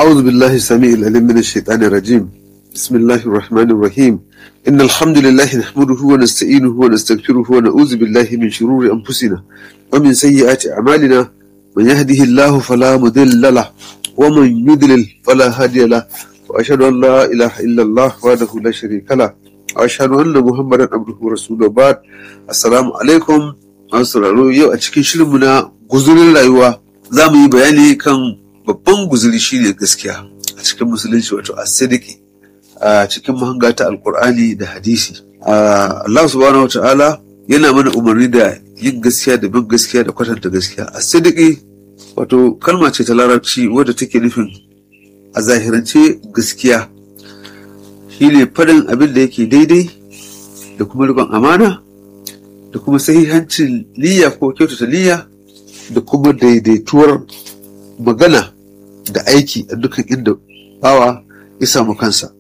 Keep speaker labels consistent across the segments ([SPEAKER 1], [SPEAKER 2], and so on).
[SPEAKER 1] أعوذ بالله السميع العليم من الشيطان الرجيم بسم الله الرحمن الرحيم إن الحمد لله نحمده ونستعينه ونستغفره ونعوذ بالله من شرور أنفسنا ومن سيئات أعمالنا من يهده الله فلا مضل له ومن يضلل فلا هادي له وأشهد أن لا إله إلا الله وحده لا شريك له وأشهد أن محمدا عبده ورسوله بعد السلام عليكم sauraro yau a cikin shirinmu na guzurin rayuwa za mu yi bayani kan babban guzuri shine gaskiya a cikin musulunci wato asidiki a cikin mahanga ta alkur'ani da hadisi Allah subhanahu wa ta'ala yana mana umarni da yin gaskiya da bin gaskiya da kwatanta gaskiya asidiki wato kalma ce ta larabci wadda take nufin a zahirance gaskiya shine faɗin abin da yake daidai da kuma riƙon amana da kuma sahihancin niyya ko kyautata niyya da kuma daidaituwar magana da aiki a dukkan inda bawa ya samu kansa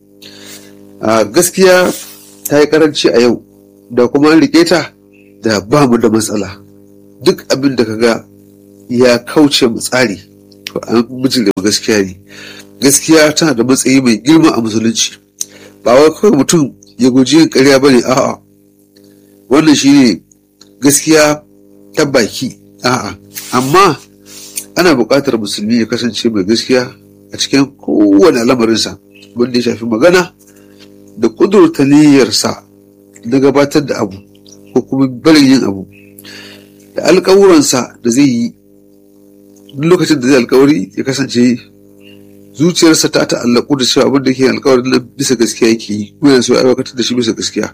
[SPEAKER 1] a gaskiya ta yi karanci a yau da kuma an rike ta da ba mu da matsala duk abin da kaga ya kauce mu tsari to an bijire gaskiya ne gaskiya tana da matsayi mai girma a musulunci ba wai kawai mutum ya guji yin ƙarya ba ne a'a wannan shi ne gaskiya ta baki a'a amma ana buƙatar musulmi ya kasance mai gaskiya a cikin kowane lamarinsa wanda ya shafi magana da ƙudurta niyyarsa na gabatar da abu ko kuma barin yin abu da alƙawuransa da zai yi duk lokacin da zai alƙawari ya kasance zuciyarsa ta ta'allaku da cewa abin da ke alƙawarin nan bisa gaskiya yake yi kuma yana so ya aiwatar da shi bisa gaskiya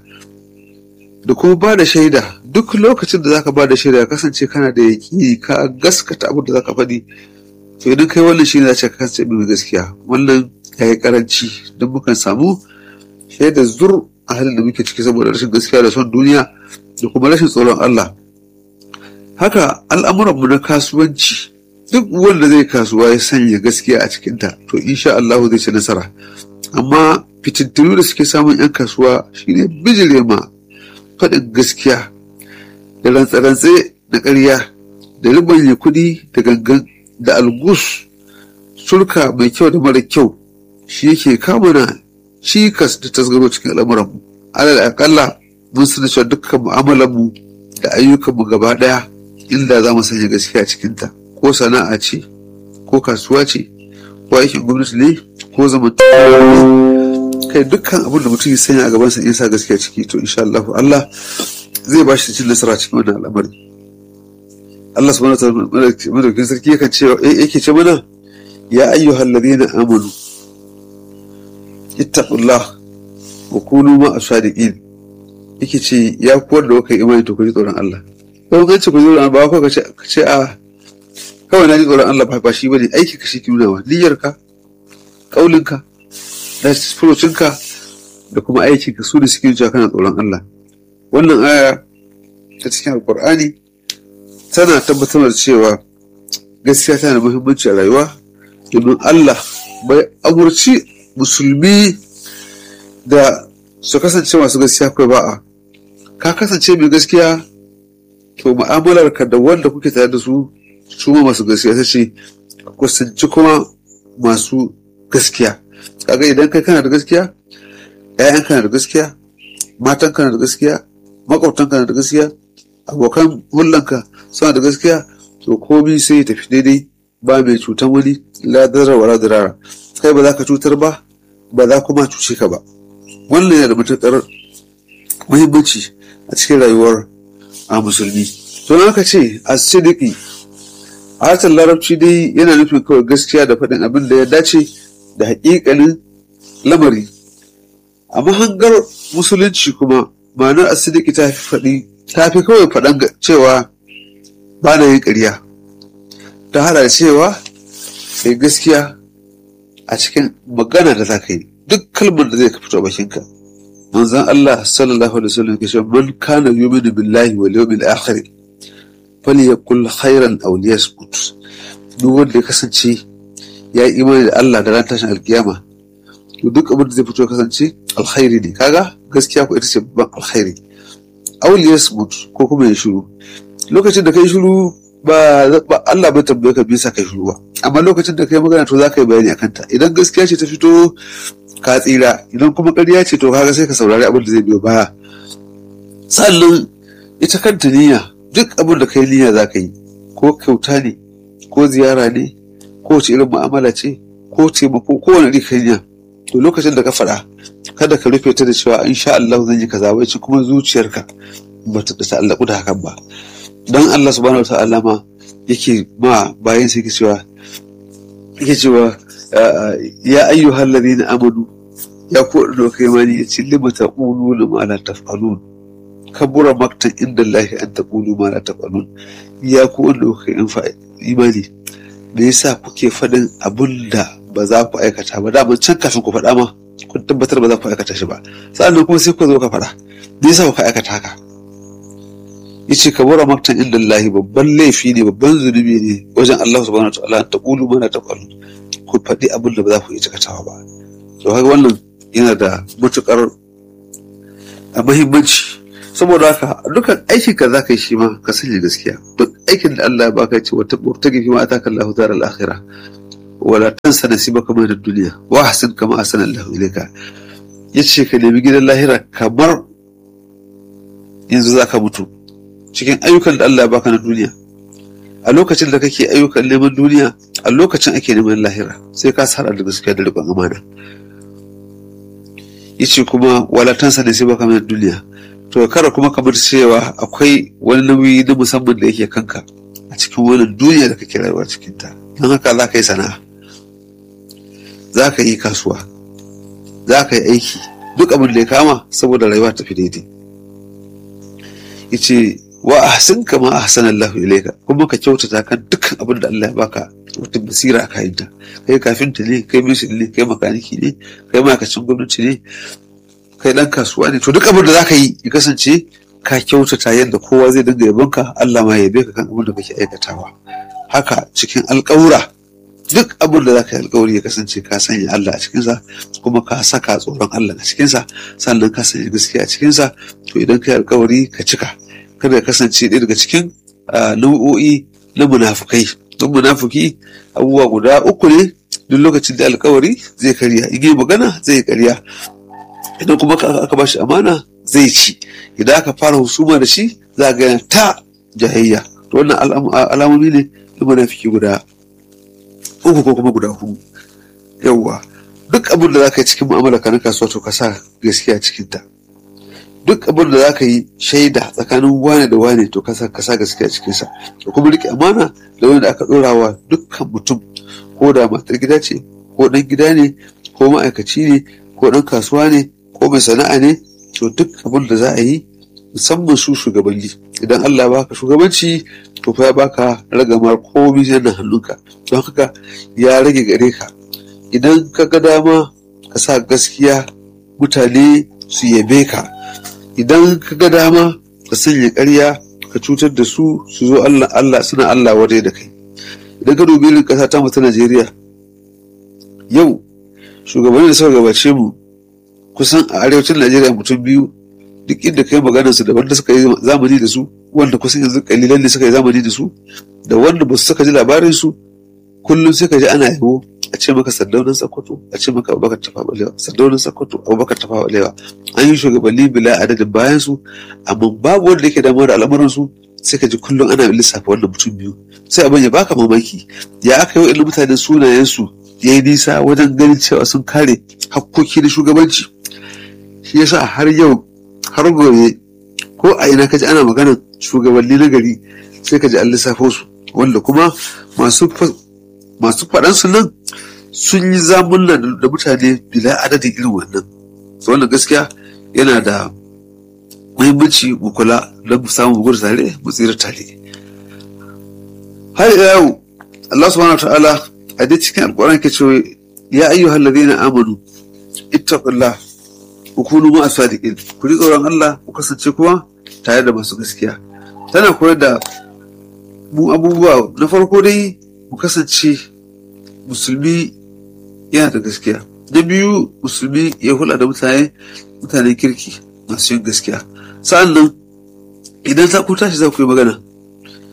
[SPEAKER 1] da kuma ba da shaida duk lokacin da zaka ba da shaida ya kasance kana da yaƙini ka gaskata abin da zaka faɗi to idan kai wannan shi ne za ka kasance mai gaskiya wannan ya yi karanci don mukan samu shaida zur a halin da muke ciki saboda rashin gaskiya da son duniya da kuma rashin tsoron Allah haka al'amuranmu na kasuwanci duk wanda zai kasuwa ya sanya gaskiya a cikinta to insha Allah zai ci nasara amma fitintunu da suke samun 'yan kasuwa shine bijire ma faɗin gaskiya da rantse-rantse na ƙarya da ribanye kuɗi da gangan da algus surka mai kyau da mara kyau shi yake kamuna cikas da tasgaro cikin al'amuranmu alal akalla mun sani cewa dukkan mu'amalanmu da ayyukanmu gaba ɗaya inda za mu sanya gaskiya cikinta ko sana'a ce ko kasuwa ce ko aikin gwamnati ne ko zamantakewa kai dukkan abin da mutum ya sanya a gabansa in sa gaskiya ciki to insha Allah Allah zai ba shi cin nasara cikin wannan al'amari Allah subhanahu wa ta'ala madaukakin sarki yakan ce yake ce mana ya ayyuhal ladina amanu ittaqullah wa kunu ma asadiqin yake ce ya kuwar da kuka imani to ku ji tsoron Allah ko kan ce ku ji tsoron ba ko ka ce a kawai na ji tsoron Allah ba shi bane aiki ka shi ki nuna wa niyyarka kaulinka da furucinka da kuma aikinka su da suke cewa kana tsoron Allah wannan aya ta cikin alkur'ani tana tabbatar da cewa gaskiya tana da muhimmanci a rayuwa domin Allah bai amurci musulmi da su kasance masu gaskiya kai ba'a ka kasance mai gaskiya to mu'amalarka da wanda kuke tare da su su ma masu gaskiya ta ce kusanci kuma masu gaskiya kaga idan kai kana da gaskiya ƴaƴan kana da gaskiya matan kana da gaskiya makwabtan kana da gaskiya abokan hullanka suna da gaskiya to komai sai ya tafi daidai ba mai cutan wani la darar wala dirara kai ba za ka cutar ba ba za kuma cuce ka ba wannan yana da matuƙar muhimmanci a cikin rayuwar a musulmi to aka ce a sidiki a harshen larabci dai yana nufin kawai gaskiya da faɗin abin da ya dace da haƙiƙanin lamari a mahangar musulunci kuma ma'anar asidiki ta fi faɗi ta fi kawai faɗan cewa ba na yin ƙarya ta hada da cewa kai gaskiya a cikin magana da za ka yi duk kalmar da zai ka fito bakinka manzon Allah sallallahu alaihi wasallam ke cewa man kana yu'minu billahi wal yawmil akhir falyakul khairan aw liyasmut duk wanda ya kasance ya yi imani da Allah da ran tashin alkiyama to duk abin da zai fito kasance alkhairi ne kaga gaskiya ko ita ce babban alkhairi auliyas mut ko kuma ya shiru lokacin da kai shiru ba Allah bai tambaye ka bisa kai shiru ba amma lokacin da kai magana to za ka yi bayani akan ta idan gaskiya ce ta fito ka tsira idan kuma ƙarya ce to kaga sai ka saurari abin da zai biyo baya sannan ita kanta niyya duk abin da kai niyya za ka yi ko kyauta ne ko ziyara ne ko wace irin mu'amala ce ko taimako ko wani kai niyya to lokacin da ka faɗa kada ka rufe ta da cewa insha Allah zan yi kaza wai kuma zuciyarka ba ta ta'allaku da hakan ba dan Allah subhanahu wa ta'ala ma yake ma bayan sai cewa yake cewa ya ayyuhal ladina amanu ya ku da kai mani yace lima taquluna ma la taf'alun kabura maktan inda Allah an taqulu ma la taf'alun ya ku da kai imani me yasa kuke faɗin abun da ba za ku aikata ba daman can kafin ku faɗa ma kun tabbatar ba za ku aikata shi ba sa'annan kuma sai ku zo ka faɗa me yasa ku aikata haka yace kabura maktan inda Allah babban laifi ne babban zunubi ne wajen Allah subhanahu wa ta'ala ta qulu mana ta qalu ku faɗi abin da ba za ku yi cikatawa ba to haka wannan yana da matukar muhimmanci saboda haka dukkan aikin ka zaka yi shi ma ka sanya gaskiya duk aikin da Allah ya baka ce wata ta gifi ma ataka Allahu daral akhirah wala tansa nasibaka min ad-dunya wa ahsin kama ahsana Allahu ilayka yace ka nemi gidan lahira kamar yanzu zaka mutu cikin ayyukan da Allah ya baka na duniya a lokacin da kake ayyukan neman duniya a lokacin ake neman lahira sai ka sara da gaskiya da riƙon amana yace kuma walatansa ne sai baka min duniya to kara kuma kamar cewa akwai wani nauyi na musamman da yake kanka a cikin wannan duniya da kake rayuwa cikin ta don haka za ka yi sana'a za ka yi kasuwa za ka yi aiki duk abin da ya kama saboda rayuwa ta fi daidai yace wa ahsin kama ahsana Allahu ilayka kuma ka kyautata kan dukkan abin da Allah ya baka wata basira a kayanta kai kafinta ne kai mishin ne kai makaniki ne kai ma'aikacin gwamnati ne kai dan kasuwa ne to duk abin da zaka yi ya kasance ka kyautata yadda kowa zai dinga yabonka Allah ma ya yabe ka kan abin da kake aikatawa haka cikin alƙawura duk abin da zaka yi alƙawari ya kasance ka sanya Allah a cikinsa kuma ka saka tsoron Allah a cikinsa sannan ka sanya gaskiya a cikinsa to idan ka yi alƙawari ka cika kada ya kasance ɗaya daga cikin nau'o'i na munafukai don munafuki abubuwa guda uku ne duk lokacin da alkawari zai karya in yi magana zai karya idan kuma aka ba shi amana zai ci idan aka fara husuma da shi za ga ta jahayya to wannan alamomi ne na munafiki guda uku ko kuma guda hudu yawwa duk abin da za ka yi cikin mu'amala ka na kasuwa to ka sa gaskiya cikin ta duk abin da za ka yi shaida tsakanin wane da wane to ka sa gaskiya cikinsa da kuma rike amana da wanda aka ɗora wa dukkan mutum ko da matar gida ce ko ɗan gida ne ko ma'aikaci ne ko ɗan kasuwa ne ko mai sana'a ne to duk abin da za a yi musamman su shugabanni idan Allah baka shugabanci to fa ya baka ragamar komai yana hannunka don haka ya rage gare ka idan ka ga dama ka sa gaskiya mutane su yabe ka idan ka ga dama ka sanya ƙarya ka cutar da su su zo Allah Allah suna Allah waje da kai idan ka dubi irin ƙasa ta mu ta Najeriya yau shugabanni da suka gabace mu kusan a arewacin Najeriya mutum biyu duk inda kai maganar su da wanda suka yi zamani da su wanda kusan yanzu kalilan ne suka yi zamani da su da wanda ba su saka ji labarin su kullum sai ka ji ana yabo a ce maka sardaunan sakkwato a ce maka abubakar tafa balewa sardaunan sakkwato abubakar tafa balewa an yi shugabanni bila adadin bayan su amma babu wanda yake damuwa da al'amuran su sai ka ji kullum ana lissafa wannan mutum biyu sai abin ya baka mamaki ya aka yi wa mutanen sunayen su ya yi nisa wajen ganin cewa sun kare hakkoki na shugabanci shi yasa har yau har gobe ko a ina ka ji ana maganar shugabanni na gari sai ka ji an lissafo su wanda kuma masu masu faɗansu nan sun yi zamunna da mutane bila adadin irin wannan wannan gaskiya yana da muhimmanci mu kula don mu samu gudu tare mu tsira tare har yau Allah subhanahu ta'ala a dai cikin alƙur'ani ke cewa ya ayyuhal ladina amanu ittaqullah ku kunu ma asadiqin ku ji tsoron Allah ku kasance kuma tare da masu gaskiya tana koyar da mu abubuwa na farko dai mu kasance musulmi yana da gaskiya na biyu musulmi ya hula da mutane mutanen kirki masu yin gaskiya sa'an nan idan za ku tashi za ku yi magana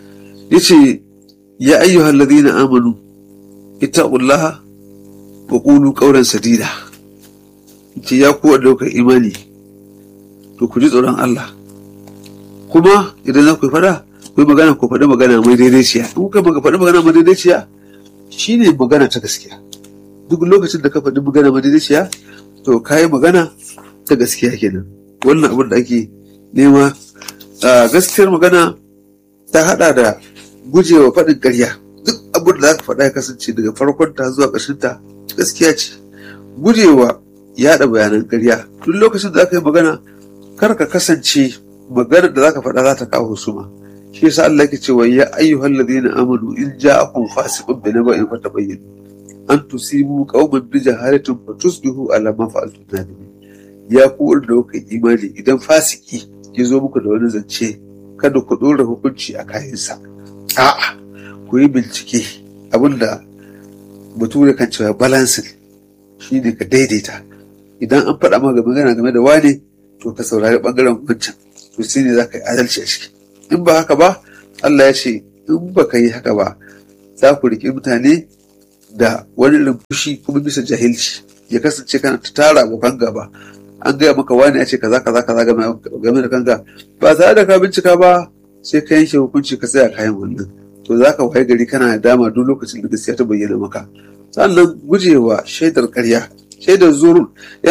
[SPEAKER 1] yace ya ayyuhal ladina amanu ittaqullaha wa qulu qawlan sadida ce ya ku daukar imani to ku ji tsoron Allah kuma idan za ku fada ku yi magana ku faɗi magana mai daidaiciya in kuka faɗi magana mai daidaiciya shine magana ta gaskiya duk lokacin da ka faɗi magana mai daidaiciya to ka yi magana ta gaskiya kenan wannan abin da ake nema gaskiyar magana ta hada da gujewa faɗin ƙarya duk abin da za ka faɗa ya kasance daga farkon ta zuwa ƙarshen ta gaskiya ce gujewa yaɗa bayanan ƙarya duk lokacin da za ka yi magana kar ka kasance maganar da za ka faɗa za ta kawo husuma shi yasa Allah yake cewa ya ayyuhal ladina amanu in ja'akum fasiqun bi naba'in fatabayyanu an tusibu qauman bi jahalatin fatusbihu ala ma fa'altum nadimin ya ku da kuka imani idan fasiki ya zo muku da wani zance kada ku ɗora hukunci a kayansa a'a ku yi bincike abinda bature kan cewa balansin shi ne ka daidaita idan an faɗa maka magana game da wane to ka saurari ɓangaren wancan to shi ne za ka yi adalci a ciki in ba haka ba Allah ya ce in ba ka yi haka ba za ku riƙe mutane da wani irin fushi kuma bisa jahilci ya kasance kana ta tara abokan gaba an gaya maka wani ya ce kaza kaza kaza game da kanka ba tare da ka bincika ba sai ka yanke hukunci ka tsaya kayan wannan to za ka waye gari kana dama duk lokacin da gaskiya ta bayyana maka sannan gujewa shaidar karya shaidar zurun